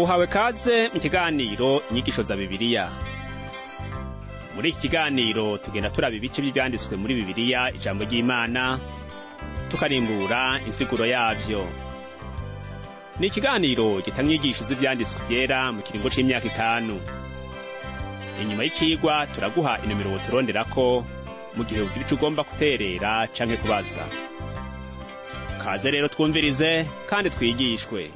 uhawe kaze mu kiganiro inyigisho za bibiliya muri iki kiganiro tugenda turaba ibice by'ibyanditswe muri bibiliya ijambo ry'imana tukarimbura insiguro yavyo ni ikiganiro gitanga inyigisho z'ibyanditswe byera mu kiringo c'imyaka itanu inyuma y'icigwa turaguha inomero woturonderako mu gihe ugira ico ugomba guterera canke kubaza kaze rero twumvirize kandi twigishwe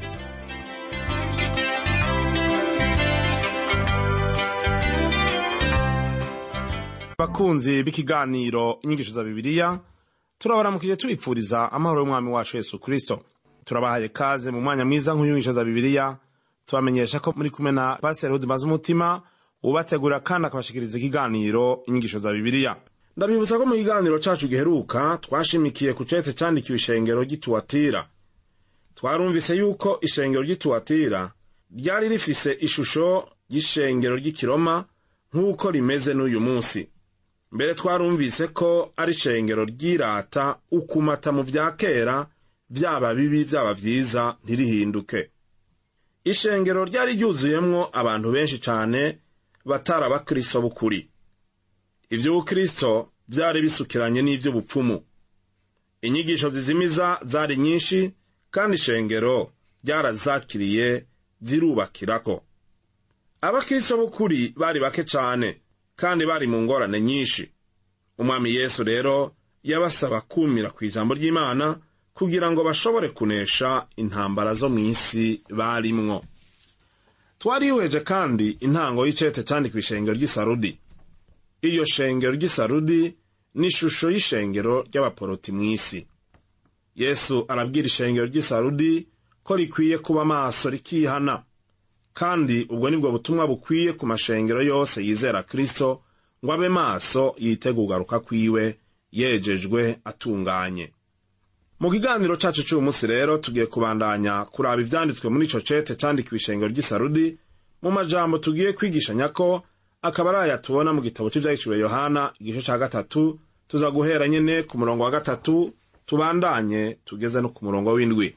bakunzi b'ikiganiro inyigisho za bibiliya turabaramukije tubipfuriza amahoro y'umwami wacu yesu kristo turabahaye kaze mu mwanya mwiza nk'inyigisho za bibiliya tubamenyesha ko muri kumwe na pasiteri hudimaze umutima ubategurira kandi akabashikiriza ikiganiro inyigisho za bibiliya ndabibutsa ko mu kiganiro cacu giheruka twashimikiye ku cete candikiwe ishengero ry'ituwatira twarumvise yuko ishengero ry'ituwatira ryari rifise ishusho y'ishengero ry'ikiroma nk'uko rimeze n'uyu munsi mbere twarumvise ko ari ishengero ryirata ukumata mu vya kera vyaba bibi vyaba vyiza ntirihinduke ishengero ryari ryuzuyemwo abantu benshi cane batari abakristo b'ukuri ivy'ubukristo vyari bisukiranye n'ivy'ubupfumu inyigisho zizimiza zari nyinshi kandi ishengero ryarazakiriye zirubakirako abakristo b'ukuri bari bake cane kandi bari mu ngorane nyinshi umwami yesu rero yabasaba kumira ku ijambo ry'imana kugira ngo bashobore kunesha intambara zo mu isi barimwo twarihweje kandi intango y'icete candikwa ishengero ry'isarudi iyo shengero ry'isarudi ni ishusho y'ishengero ry'abaporoti mu isi yesu arabwira ishengero ry'isarudi ko rikwiye kuba maso rikihana kandi ubwo nibwo butumwa bukwiye ku mashengero yose yizera kristo ngo abe maso yitega ugaruka kwiwe yejejwe atunganye mu kiganiro cacu c'uyu munsi rero tugiye kubandanya kuraba ivyanditswe muri ico cete candikiwe ishengero ry'isarudi mu majambo tugiye kwigishanya ko akaba ari aya tubona mu gitabo c'ivyahiciwe yohana igice ca gatatu tuza guhera nyene ku murongo wa gatatu tubandanye tugeze no ku murongo w'indwi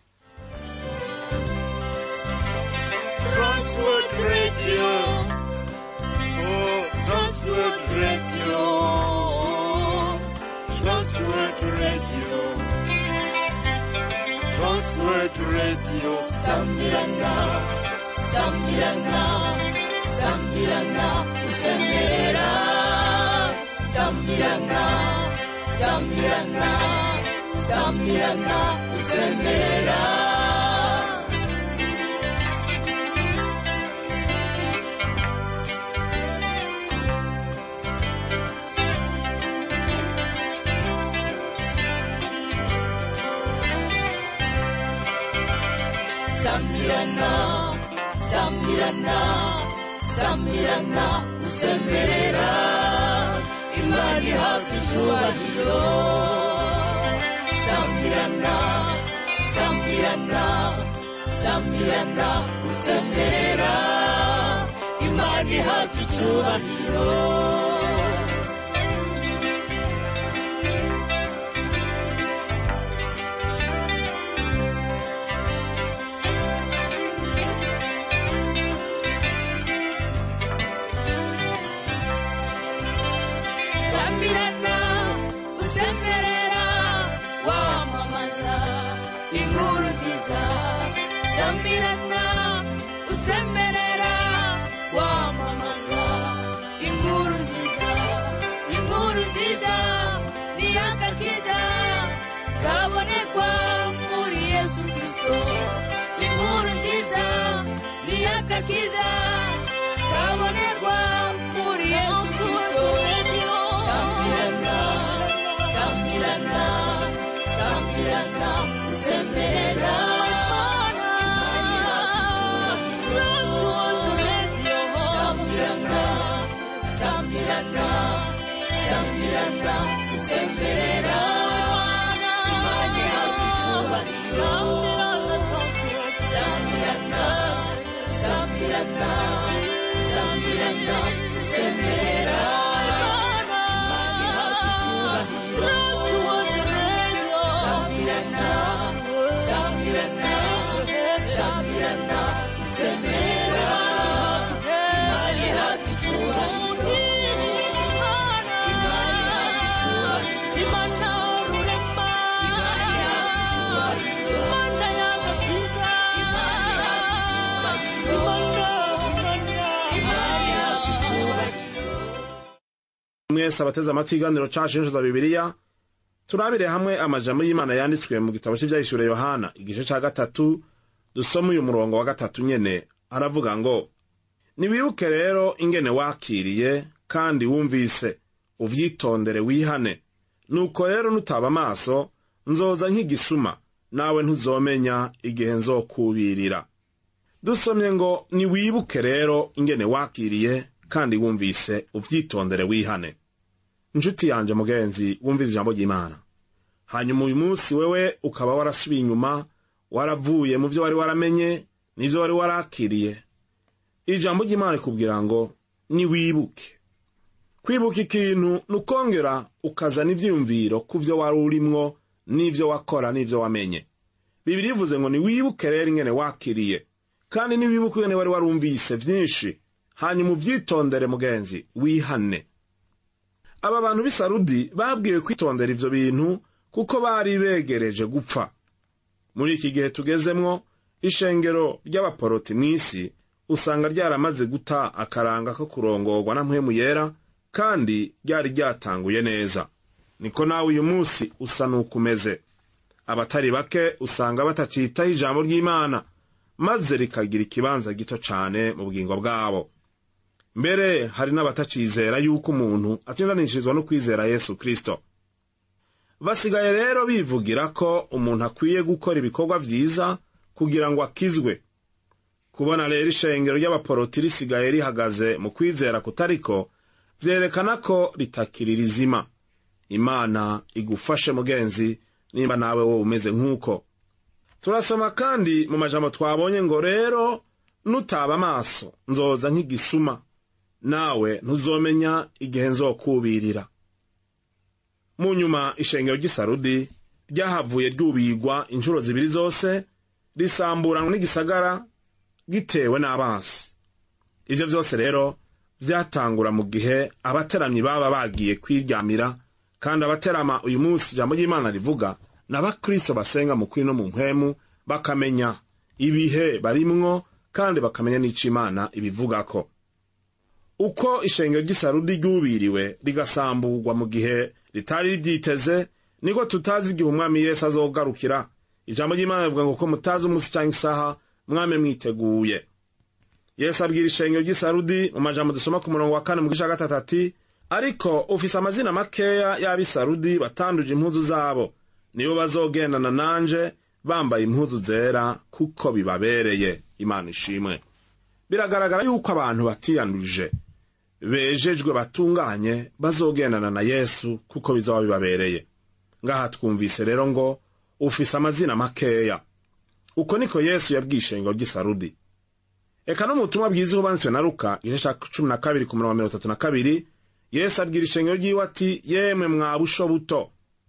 Transworld Radio. Oh, Transworld Radio. Transworld Radio. Transworld Radio. Sambirana, Sambirana, Sambirana, Usemerera. Sambirana, Sambirana, Sambirana, Usemerera. Sambirana, Sambirana, Sambirana, usemerera Imana ihabwa icyubahiro. Sambirana, Sambirana, Sambirana, usemerera Imana ihabwa icyubahiro. Sambirana, usemerera, wamamaza inkuru nziza. Sambirana, usemerera, wamamaza inkuru nziza. Inkuru nziza ni agakiza kabonekwa muri Yesu Kristo. Inkuru nziza ni agakiza kabonekwa muri Yesu Kristo. Sambirana, Sambirana, Sambirana, usemerera. Sambirana, Sambirana, Sambirana, usemerera. Imana ihabwa icyubahiro. Sambirana, Sambirana, Sambirana, usemerera. Imana ihabwa icyubahiro. Sambirana, Sambirana, Sambirana, usemerera. mwese abateze amatwi iganiro cacu n'injiza bibiliya turabire hamwe amajambo y'imana yanditswe mu gitabo cy'ivyahishuriye yohana igice ca gatatu dusoma uyu murongo wa gatatu nyene aravuga ngo niwibuke rero ingene wakiriye kandi wumvise uvyitondere wihane nuko rero nutaba amaso nzoza nk'igisuma nawe ntuzomenya igihe nzokubirira dusomye ngo niwibuke rero ingene wakiriye kandi wumvise uvyitondere wihane inshuti yanje mugenzi wumvise ijambo ry'imana hanyuma uyu munsi wewe ukaba warasubiye inyuma waravuye mu vyo wari waramenye n'ivyo wari warakiriye ijambo ry'imana rikubwira ngo niwibuke kwibuka ikintu ni ukongera ukazana ivyiyumviro ku vyo wari urimwo n'ivyo wakora n'ivyo wamenye bibiri ivuze ngo niwibuke rero ingene wakiriye kandi niwibuke ingene wari warumvise vyinshi hanyuma uvyitondere mugenzi wihane aba bantu b'i sarudi babwiwe kwitondera ivyo bintu kuko bari begereje gupfa muri iki gihe tugezemwo ishengero ry'abaporoti mw'isi usanga ryaramaze guta akaranga ko kurongorwa na mpwemu yera kandi ryari ryatanguye neza niko nawe uyu munsi usa n'uko umeze abatari bake usanga batacitaho ijambo ry'imana maze rikagira ikibanza gito cane mu bugingo bwabo mbere hari n'abatacizera yuko umuntu atindanishirizwa no kwizera yesu kristo basigaye rero bivugira ko umuntu akwiye gukora ibikorwa vyiza kugira ngo akizwe kubona rero ishengero ry'abaporoti risigaye rihagaze mu kwizera kutariko vyerekana ko ritakiri rizima imana igufashe mugenzi nimba nawe wowe umeze nk'uko turasoma kandi mu majambo twabonye ngo rero nutaba amaso nzoza nk'igisuma nawe ntuzomenya igihe nzokubirira mu nyuma ishengero ry'isarudi ryahavuye ryubigwa inshuro zibiri zose risamburanwa n'igisagara gitewe n'abansi ivyo vyose rero vyatangura mu gihe abateramyi baba bagiye kwiryamira kandi abaterama uyu munsi ijambo ry'imana rivuga n'abakristo basenga mu kuri no mu mpwemu bakamenya ibihe barimwo kandi bakamenya n'ico imana ibivugako uko ishengero ry'isarudi ryubiriwe rigasamburwa mu gihe ritari riryiteze niko tutazi igihe umwami yesu azogarukira ijambo ry'imana rivuga ngo ko mutazi umunsi cyangwa isaha mwame mwiteguye yesu abwira ishengero ry'isarudi mu majambo dusoma ku murongo wa kane mu gice gatatu ati ariko ufise amazina makeya y'abisarudi batanduje impuzu zabo nibo bazogendana nanje bambaye impuzu zera kuko bibabereye imana ishimwe biragaragara yuko abantu batiyanduje bejejwe batunganye bazogendana na yesu kuko bizaba bibabereye ngaha twumvise rero ngo ufise amazina makeya uko niko yesu yabwiye ishengero ry'isarudi eka no mu butumwa bwiza banditswe na luka igice ca cumi na kabiri ku murongo wa mirongo itatu na kabiri yesu abwira ishengero ry'iwe ati yemwe mwa busho buto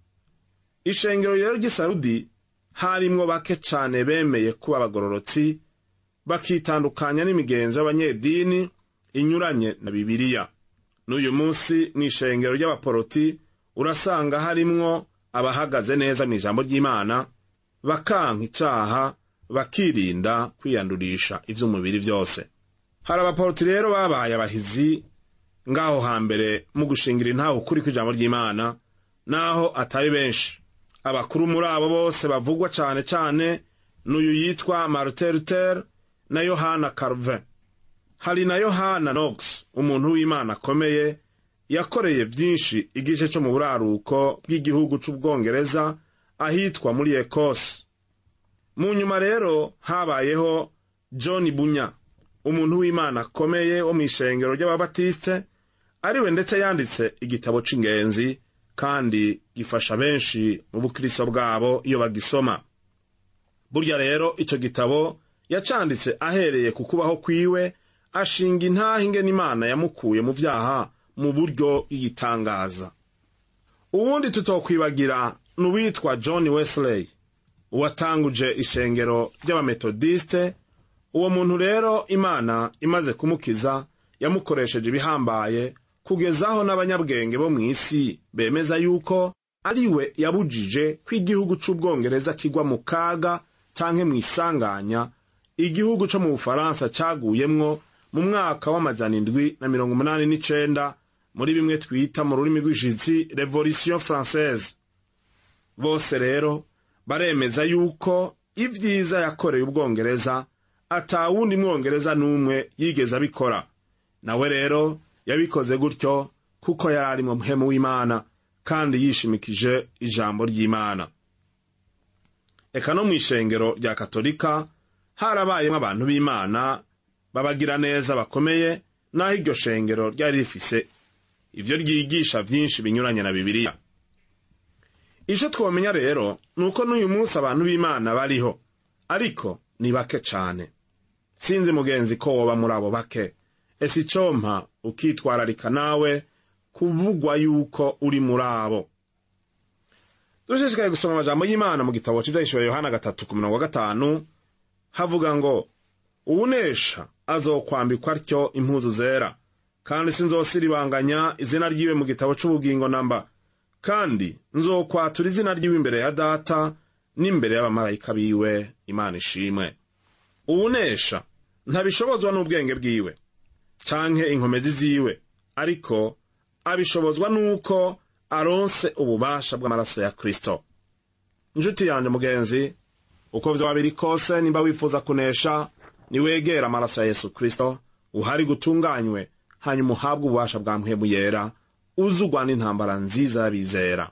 ishengero rero ry'isarudi harimwo bake cane bemeye kuba abagororotsi bakitandukanya n'imigenzo y'abanyedini inyuranye na bibiliya n'uyu munsi mu ishengero ry'abaporoti urasanga harimwo abahagaze neza mu ijambo ry'imana bakanka icaha bakirinda kwiyandurisha ivy'umubiri vyose hari abaporoti rero babaye abahizi ngaho hambere mu gushingira intaho ukuri kw'ijambo ry'imana naho atari benshi abakuru muri abo bose bavugwa cane cane n'uyu yitwa martin luther na yohana calvin hari na yohana knox umuntu w'imana akomeye yakoreye vyinshi igice co mu buraruko bw'igihugu c'ubwongereza ahitwa muri ekose mu nyuma rero habayeho john bunya umuntu w'imana akomeye wo mw'ishengero ry'ababatiste ariwe ndetse yanditse igitabo c'ingenzi kandi gifasha benshi mu bukristo bwabo iyo bagisoma burya rero ico gitabo yacanditse ahereye ku kubaho kwiwe ashinga intahe ingene imana yamukuye mu vyaha mu buryo bw'igitangaza uwundi tutokwibagira ni uwitwa john wesley uwatanguje ishengero ry'abametodiste uwo muntu rero imana imaze kumukiza yamukoresheje ibihambaye kugezaho n'abanyabwenge bo mw'isi bemeza yuko ari we yabujije ko igihugu c'ubwongereza kigwa mu kaga canke mw'isanganya igihugu co mu bufaransa caguyemwo mu mwaka w'amajana indwi na mirongo umunani n'icenda muri bimwe twita mu rurimi rw'ishitsi revolution française bose rero baremeza yuko ibyiza yakoreye ubwongereza atawundi mwongereza n'umwe yigeze abikora nawe rero yabikoze gutyo kuko yari ari mu muhemu w'imana kandi yishimikije ijambo ry'imana eka no mu ishengero rya katolika harabayemo abantu b'imana babagira neza bakomeye n'aho iryo shengero ryari rifise ivyo ryigisha vyinshi binyuranye na bibiliya ico twomenya rero ni uko n'uyu munsi abantu b'imana bariho ariko ni bake cane sinzi mugenzi ko woba muri abo bake ese icompa ukitwararika nawe kuvugwa yuko uri muri abo dushishikaye gusoma amajambo y'imana mu gitabo c'ivyahishuriwe yohana gatatu ku mirongo gatanu havuga ngo uwunesha azokwambikwa atyo impuzu zera kandi sinzosiribanganya izina ryiwe mu gitabo c'ubugingo namba kandi nzokwatura izina ryiwe imbere ya data n'imbere y'abamarayika biwe imana ishimwe uwunesha ntabishobozwa n'ubwenge bwiwe canke inkomezi ziwe ariko abishobozwa n'uko aronse ububasha bw'amaraso ya kristo inshuti yanjye mugenzi uko vyoba biri kose nimba wifuza kunesha niwegera amaraso ya yesu kristo uhari gutunganywe hanyuma uhabwe ububasha bwa mpwemu yera uzugwa n'intambara nziza y'abizera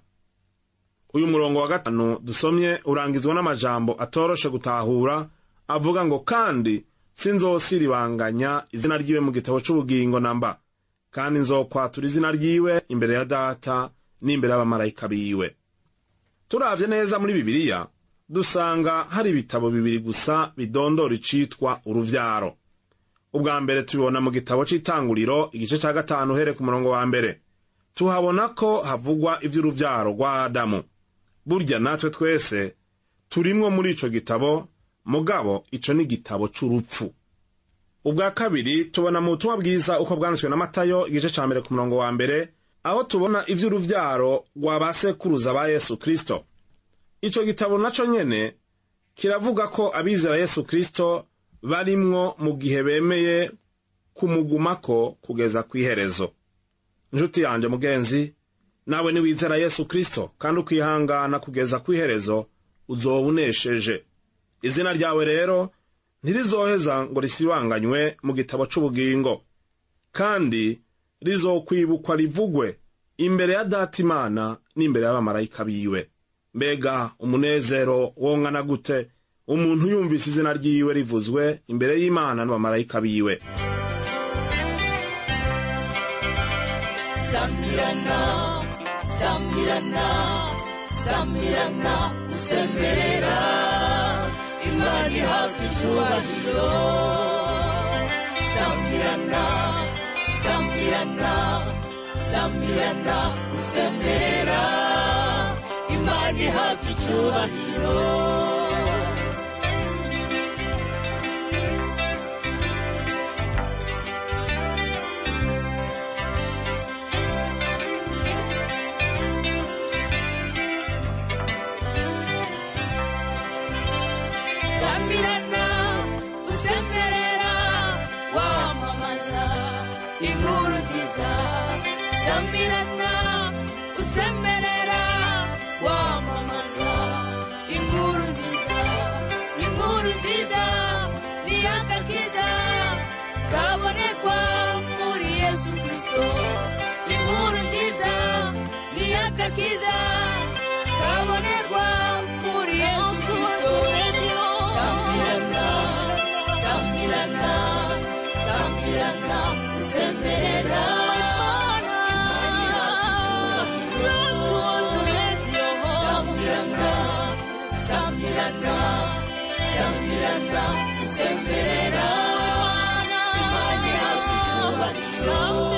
uyu murongo wa gatanu dusomye urangizwa n'amajambo atoroshe gutahura avuga ngo kandi sinzosiribanganya izina ryiwe mu gitabo c'ubugingo namba kandi nzokwatura izina ryiwe imbere ya data n'imbere y'abamarayika biwe turavye neza muri bibiliya dusanga hari ibitabo bibiri gusa bidondora icitwa uruvyaro ubwa mbere tubibona mu gitabo c'itanguriro igice ca gatanu uhere ku murongo wa mbere tuhabona ko havugwa ivy'uruvyaro rwa adamu burya natwe twese turimwo muri ico gitabo mugabo ico ni igitabo c'urupfu ubwa kabiri tubona mu butumwa bwiza uko bwanditswe na matayo igice ca mbere ku murongo wa mbere aho tubona ivy'uruvyaro rwa ba sekuruza ba yesu kristo ico gitabo naco nyene kiravuga ko abizera yesu kristo barimwo mu gihe bemeye kumugumako kugeza kw'iherezo nshuti yanje mugenzi nawe niwizera yesu kristo kandi ukihangana kugeza kw'iherezo uzoba unesheje izina ryawe rero ntirizoheza ngo risibanganywe mu gitabo c'ubugingo kandi rizokwibukwa rivugwe imbere ya data imana n'imbere y'abamarayika biwe mbega umunezero wongana gute umuntu yumvise izina ryiwe rivuzwe imbere y'imana n'abamarayika biwe Samirana, Samirana, Samirana, usemerera Imana ihabwa icyubahiro Samirana, Samirana, Samirana, usemerera Imana ihabwa icyubahiro Samirana, usemerera, wamamaza inkuru nziza. Samirana, usemerera, wamamaza inkuru nziza. Inkuru nziza ni agakiza kabonekwa muri Yesu Kristo. Inkuru nziza ni agakiza kabonekwa muri Yesu Kristo. Samirana, Samirana, Samirana, usemerera. Samirana, Samirana, Samirana, usemerera. Imana ihabwa icyubahiro.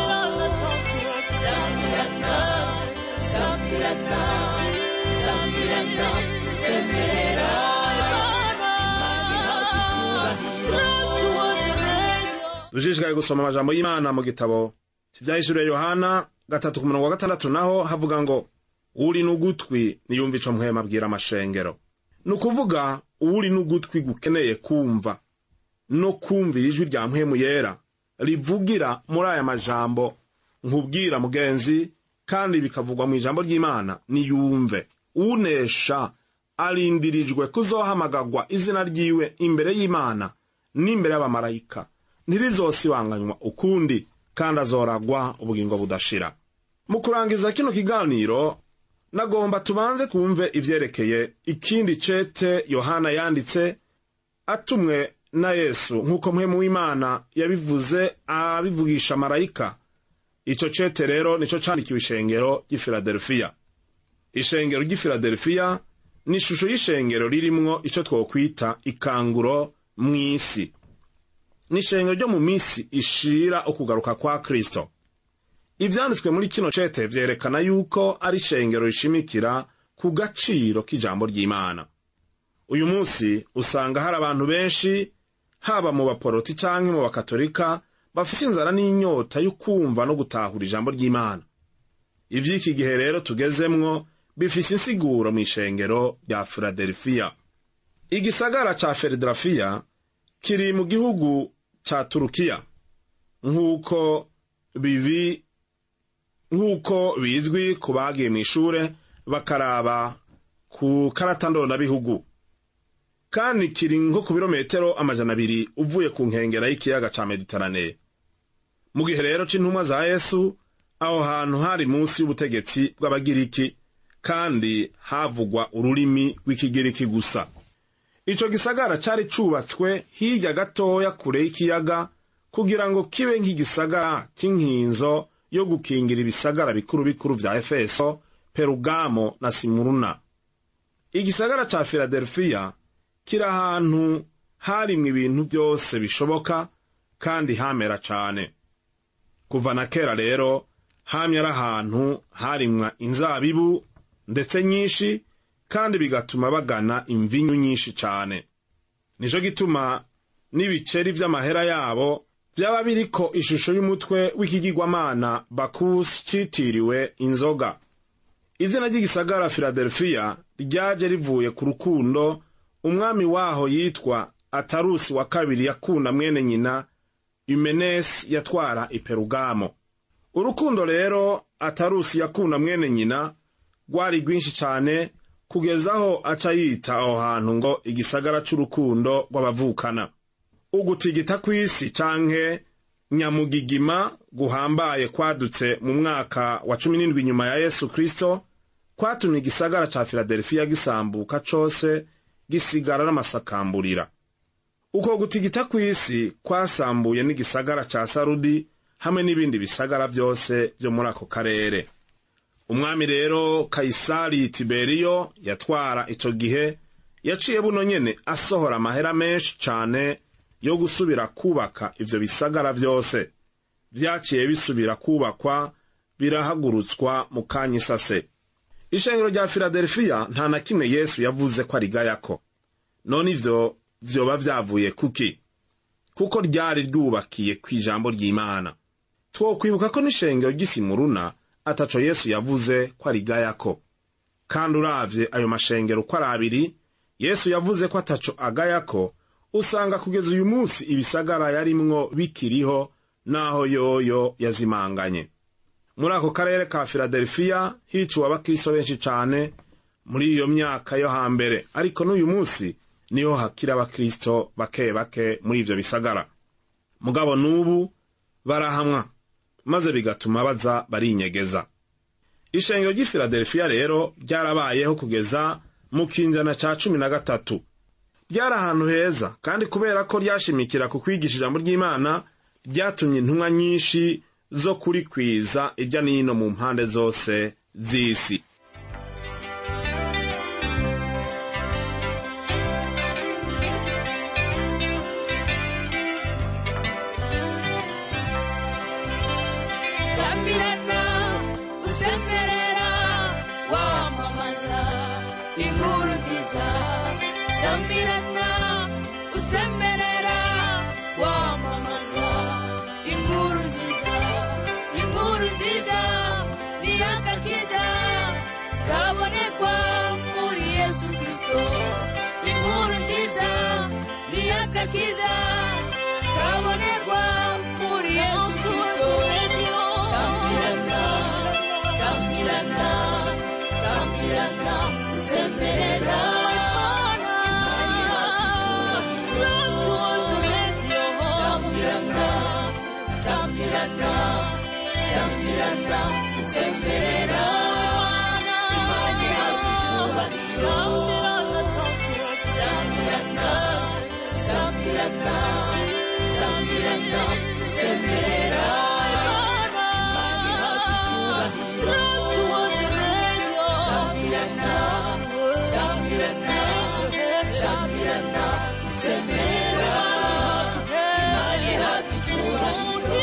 Samirana, Samirana, Samirana, usemerera. Imana ihabwa icyubahiro. dushishikaye gusoma amajambo y'imana mu gitabo kivyahishuriye yohana gatatu ku murongo wa gatandatu naho havuga ngo uri n'ugutwi niyumva ico mpwema abwira amashengero ni ukuvuga uri n'ugutwi gukeneye kumva no kumvira ijwi rya mpwemu yera rivugira muri aya majambo nkubwira mugenzi kandi bikavugwa mu ijambo ry'imana niyumve unesha arindirijwe kuzohamagagwa izina ryiwe imbere y'imana n'imbere y'abamarayika ntirizosibanganywa ukundi kandi azoragwa ubugingo budashira mu kurangiza kino kiganiro nagomba tubanze twumve ivyerekeye ikindi cete yohana yanditse atumwe na yesu nk'uko mpwemu w'imana yabivuze abivugisha marayika ico cete rero nico candikiwe ishengero ry'i filadelfiya ishengero ry'i filadelfiya ni ishusho y'ishengero ririmwo ico twokwita ikanguro mw'isi ni ishengero ryo mu minsi ishira ukugaruka kwa kristo ivyanditswe muri kino cete vyerekana yuko ari ishengero rishimikira ku gaciro k'ijambo ry'imana uyu munsi usanga hari abantu benshi haba mu baporoti canke mu bakatolika bafite inzara n'inyota yo kumva no gutahura ijambo ry'imana ivy'iki gihe rero tugezemwo bifise insiguro mu ishengero rya filadelfiya igisagara ca filadelfiya kiri mu gihugu ca turukiya nk'uko bibi nk'uko bizwi ku bagiye mu ishure bakaraba ku karata ndondabihugu kandi kiri nko ku birometero amajana abiri uvuye ku nkengera y'ikiyaga ca mediterane mu gihe rero c'intumwa za yesu aho hantu hari munsi y'ubutegetsi bw'abagiriki kandi havugwa ururimi rw'ikigiriki gusa ico gisagara cari cubatswe hirya gatoya kure y'ikiyaga kugira ngo kibe nk'igisagara c'inkinzo yo gukingira ibisagara bikuru bikuru vya efeso perugamo na simuruna igisagara ca filadelfiya kiri ahantu harimwe ibintu byose bishoboka kandi hamera cane kuva na kera rero hamye ari ahantu harimwa inzabibu ndetse nyinshi kandi bigatuma bagana imvinyu nyinshi cane nico gituma n'ibiceri vy'amahera yabo vyaba biriko ishusho y'umutwe w'ikigirwamana bakusi citiriwe inzoga izina ry'igisagara filadelfiya ryaje rivuye ku rukundo umwami waho yitwa atarusi wa kabiri yakunda mwene nyina yumenesi yatwara iperugamo urukundo rero atarusi yakunda mwene nyina rwari rwinshi cane kugeza aho aca yita aho hantu ngo igisagara c'urukundo rw'abavukana ugutigita kw'isi canke nyamugigima guhambaye kwadutse mu mwaka wa cumi n'indwi nyuma ya yesu kristo kwatumye igisagara ca filadelfiya gisambuka cose gisigara n'amasakamburira uko gutigita kw'isi kwasambuye n'igisagara ca sarudi hamwe n'ibindi bisagara vyose vyo muri ako karere umwami rero kayisari tiberiyo yatwara ico gihe yaciye buno nyene asohora amahera menshi cane yo gusubira kubaka ivyo bisagara vyose vyaciye bisubira kubakwa birahagurutswa mu kanya isase ishengero rya filadelfiya nta na kimwe yesu yavuze ko arigayako none ivyo vyoba vyavuye kuki kuko ryari ryubakiye kw'ijambo ry'imana twokwibuka ko n'ishengero ry'isimuruna ataco yesu yavuze ko arigayako kandi uravye ayo mashengero uko ari abiri yesu yavuze ko ataco agayako usanga kugeza uyu munsi ibisagara yarimwo bikiriho n'aho yoyo yazimanganye muri ako karere ka filadelfiya hiciwe abakristo benshi cane muri iyo myaka yo hambere ariko n'uyu munsi niho hakiri abakristo bake bake muri ivyo bisagara mugabo n'ubu barahamwa maze bigatuma baza barinyegeza ishengero ry'i filadelfiya rero ryarabayeho kugeza mu kinjana ca cumi na gatatu ryari ahantu heza kandi kubera ko ryashimikira ku kwigisha ijambo ry'imana ryatumye intumwa nyinshi zo kurikwiza irya n'ino mu mpande zose z'isi Sambirana, usemerera, wamamaza inkuru nziza. Sambirana, usemerera, wamamaza inkuru nziza. Inkuru nziza ni agakiza kabonekwa muri Yesu Kristo. Inkuru nziza ni agakiza kabonekwa muri Yesu Kristo. Sambirana, sambirana usemerera sambirana sambirana sambirana usemerera imana ihabwa icyubahiro sambirana sambirana sambirana usemerera imana ihabwa icyubahiro sambirana sambirana sambirana usemerera imana ihabwa icyubahiro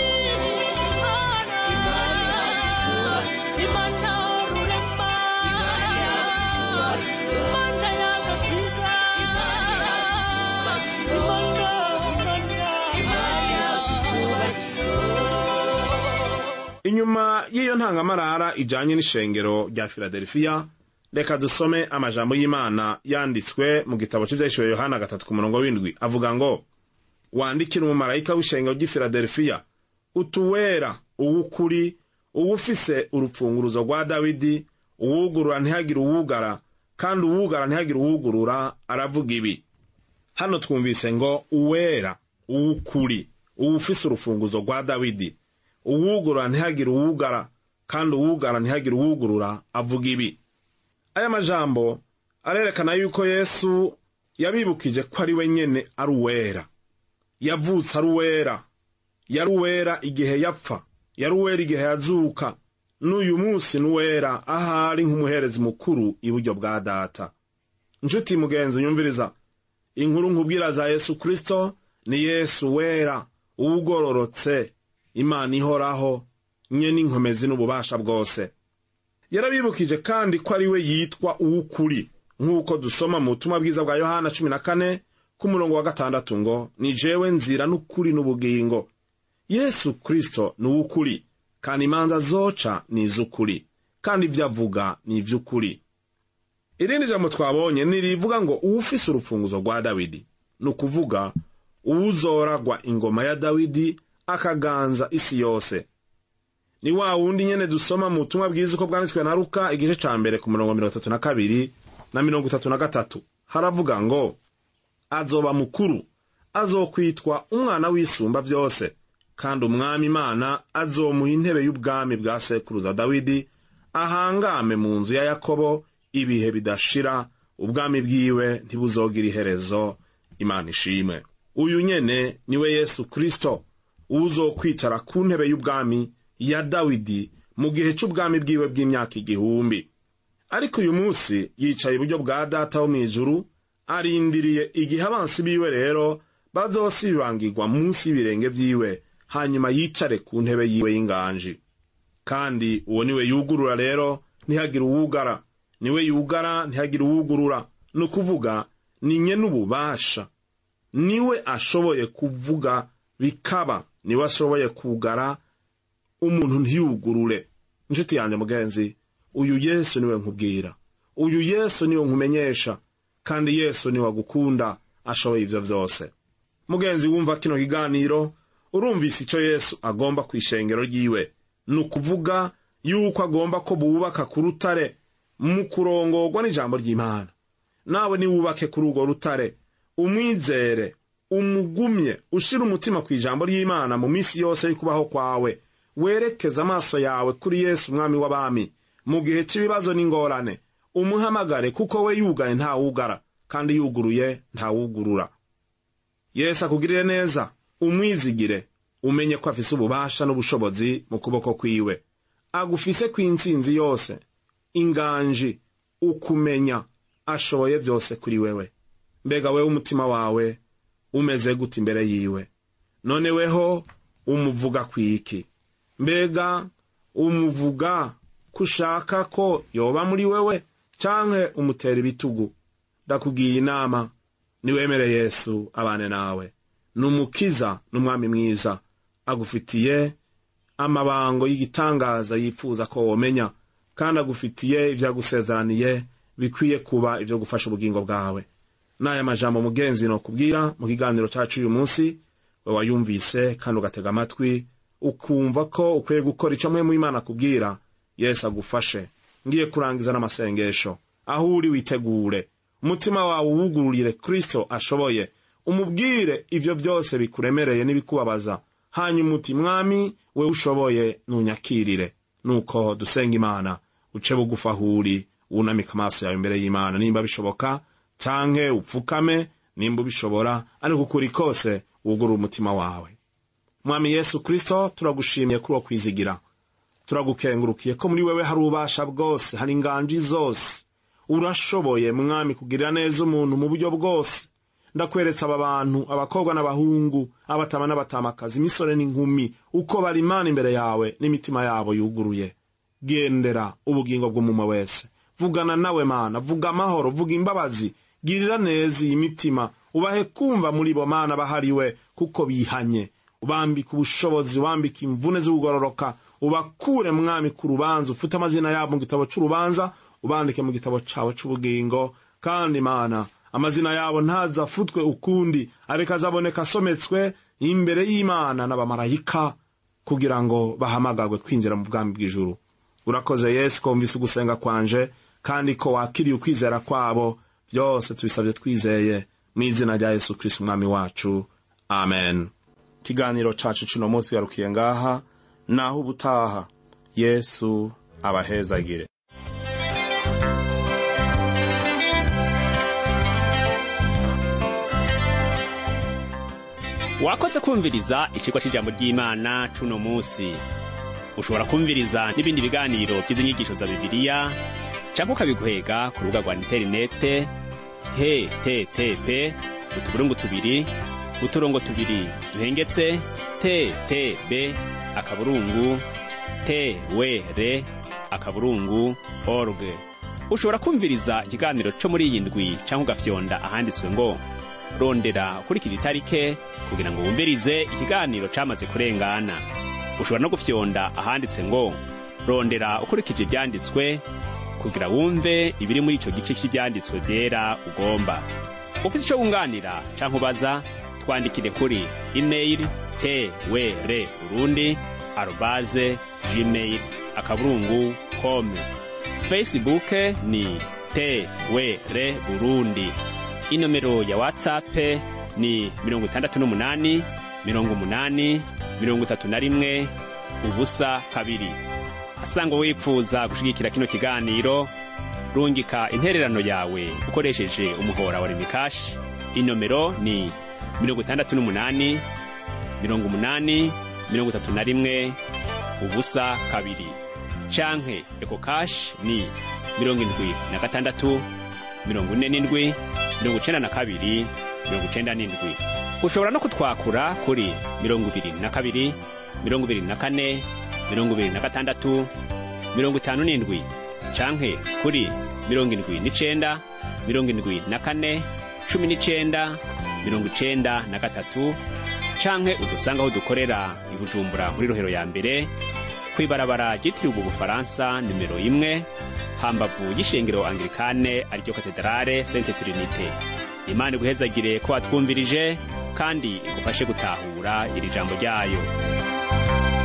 inyuma y'iyo ntangamarara ijanye n'ishengero rya filadelfiya reka dusome amajambo y'imana yanditswe mu gitabo cy'ivyahishuriwe yohana gatatu ku murongo w'indwi avuga ngo wandikire umumarayika w'ishengero ry'i filadelfiya utuwera uw'ukuri uwufise urupfunguruzo rwa dawidi uwugurura ntihagire uwugara kandi uwugara ntihagire uwugurura aravuga ibi hano twumvise ngo uwera uw'ukuri uwufise urufunguzo rwa dawidi uwugurura ntihagire uwugara kandi uwugara ntihagire uwugurura avuga ibi aya majambo arerekana yuko yesu yabibukije ko ari we nyene ari uwera yavutse ari uwera yari uwera igihe yapfa yari uwera igihe yazuka n'uyu munsi n'uwera ahari nk'umuherezi mukuru iburyo bwa data nshuti mugenzi unyumviriza inkuru nkubwira za yesu kristo ni yesu wera uwugororotse imana ihoraho nye n'inkomezi n'ububasha bwose yarabibukije kandi ko ari we yitwa uw'ukuri nk'uko dusoma mu butumwa bwiza bwa yohana cumi na kane ku murongo wa gatandatu ngo ni jewe nzira n'ukuri n'ubugingo yesu kristo ni uw'ukuri kandi imanza zoca ni iz'ukuri kandi ibyo avuga ni iby'ukuri irindi jambo twabonye ni rivuga ngo uwufise urufunguzo rwa dawidi ni ukuvuga uwuzoragwa ingoma ya dawidi akaganza isi yose ni wa wundi nyene dusoma mu butumwa bwiza uko bwanditswe na luka igice ca mbere ku murongo mirongo itatu na kabiri na mirongo itatu na gatatu haravuga ngo azoba mukuru azokwitwa umwana w'isumba byose kandi umwami imana azomuha intebe y'ubwami bwa sekuruza dawidi ahangame mu nzu ya yakobo ibihe bidashira ubwami bwiwe ntibuzogira iherezo imana ishimwe uyu nyene niwe yesu kristo uzokwicara ku ntebe y'ubwami ya dawidi mu gihe c'ubwami bwiwe bw'imyaka igihumbi ariko uyu munsi yicaye iburyo bwa data wo mw'ijuru arindiriye igihe abansi biwe rero bazosibangirwa munsi y'ibirenge vyiwe hanyuma yicare ku ntebe yiwe y'inganji kandi uwo niwe yugurura rero ntihagire uwugara niwe yugara ntihagire uwugurura ni ukuvuga ni nye n'ububasha niwe ashoboye kuvuga bikaba niwe ashoboye kugara umuntu ntiyugurure inshuti yanjye mugenzi uyu yesu niwe nkubwira uyu yesu niwe nkumenyesha kandi yesu niwe agukunda ashoboye ivyo vyose mugenzi wumva kino kiganiro urumvise icyo yesu agomba ku ishengero ryiwe ni ukuvuga yuko agomba ko bubaka ku rutare mu kurongorwa n'ijambo ry'imana nawe niwubake kuri urwo rutare umwizere umugumye ushira umutima ku ijambo ry'imana mu minsi yose y'ukubaho kwawe werekeze amaso yawe kuri yesu umwami w'abami mu gihe cy'ibibazo n'ingorane umuhamagare kuko we yugaye ntawugara kandi yuguruye ntawugurura yesu akugirire neza umwizigire umenye ko afise ububasha n'ubushobozi mu kuboko kwiwe agufise kw'intsinzi yose inganji ukumenya ashoboye byose kuri wewe mbega wewe umutima wawe umeze gute imbere yiwe none weho umuvuga kwiki mbega umuvuga ko ushaka ko yoba muri wewe canke umutera ibitugu ndakugiye inama niwemere yesu abane nawe ni umukiza n'umwami mwiza agufitiye amabango y'igitangaza yifuza ko womenya kandi agufitiye ibyo yagusezeraniye bikwiye kuba ibyo gufasha ubugingo bwawe n'aya majambo mugenzi nokubwira mu kiganiro cyacu uyu munsi we wayumvise kandi ugatega amatwi ukumva ko ukwiye gukora icyo mwe mu imana akubwira yesu agufashe ngiye kurangiza n'amasengesho aho uri witegure umutima wawe uwugururire kristo ashoboye umubwire ivyo vyose bikuremereye n'ibikubabaza hanyuma uti mwami we ushoboye nunyakirire nuko dusenga imana uce bugufi aho uri wunamika amaso yawe imbere y'imana nimba bishoboka canke upfukame nimba ubishobora ariko ukuri kose wugurura umutima wawe mwami yesu kristo turagushimiye kuri uwo kwizigira turagukengurukiye ko muri wewe hari ububasha bwose hari inganji zose urashoboye mwami kugirira neza umuntu mu buryo bwose ndakweretse aba bantu abakobwa n'abahungu abatama n'abatamakazi imisore n'inkumi uko bari imana imbere yawe n'imitima yabo yuguruye gendera ubugingo bw'umumwe wese vugana nawe mana vuga amahoro vuga imbabazi girira neza iyi mitima ubahe kumva muri bo mana bahariwe kuko bihanye ubambika ubushobozi ubambika imvune z'ubugororoka ubakure mwami ku rubanza ufite amazina yabo mu gitabo c'urubanza ubandike mu gitabo cawe c'ubugingo kandi mana amazina yabo ntazafutwe ukundi areka azaboneka asometswe imbere y'imana n'abamarayika kugira ngo bahamagagwe kwinjira mu bwami bw'ijuru urakoze yesu ko wumvise ugusenga kwanje kandi ko wakiriye ukwizera kwabo byose tubisabye twizeye mu izina rya yesu kristo umwami wacu amen ikiganiro cacu cuno munsi garukiye ngaha naho ubutaha yesu abahezagire wakoze kumviriza icigwa c'ijambo ry'imana c'uno musi ushobora kumviriza n'ibindi biganiro vy'izinyigisho za bibiliya canke ukabiguhega ku rubuga rwa interinete http utuburungu tubiri uturongo tubiri duhengetse ttb akaburungu twr akaburungu org ushobora kumviriza ikiganiro co muri iyi ndwi canke ugafyonda ahanditswe ngo rondera ukurikije itarike kugira ngo wumvirize ikiganiro camaze kurengana ushobora no gufyonda ahanditse ngo rondera ukurikije ivyanditswe kugira wumve ibiri muri ico gice cy'ivyanditswe vyera ugomba ufite ico wunganira canke ubaza twandikire kuri email twr urundi arobaze gmail akaburungu com facebook ni twr burundi inomero ya whatsapp ni mirongo itandatu n'umunani mirongo umunani mirongo itatu na rimwe ubusa kabiri asanga wipfuza gushigikira kino kiganiro rungika intererano yawe ukoresheje umuhora wa remikashi inomero ni mirongo itandatu n'umunani mirongo umunani mirongo itatu na rimwe ubusa kabiri canke eko kashi ni mirongo indwi na gatandatu mirongo ine n'indwi mirongo icenda na kabiri mirongo icenda n'indwi ushobora no kutwakura kuri mirongo ibiri na kabiri mirongo ibiri na kane mirongo ibiri na gatandatu mirongo itanu n'indwi canke kuri mirongo indwi n'icenda mirongo indwi na kane cumi n'icenda mirongo icenda na gatatu canke udusanga aho dukorera i bujumbura muri rohero ya mbere kw'ibarabara ryitiriwe ubufaransa nimero imwe hambavu y'ishengero anglikane ariryo katedrale sente trinite imana iguhezagire ko watwumvirije kandi igufashe gutahura iri jambo ryayo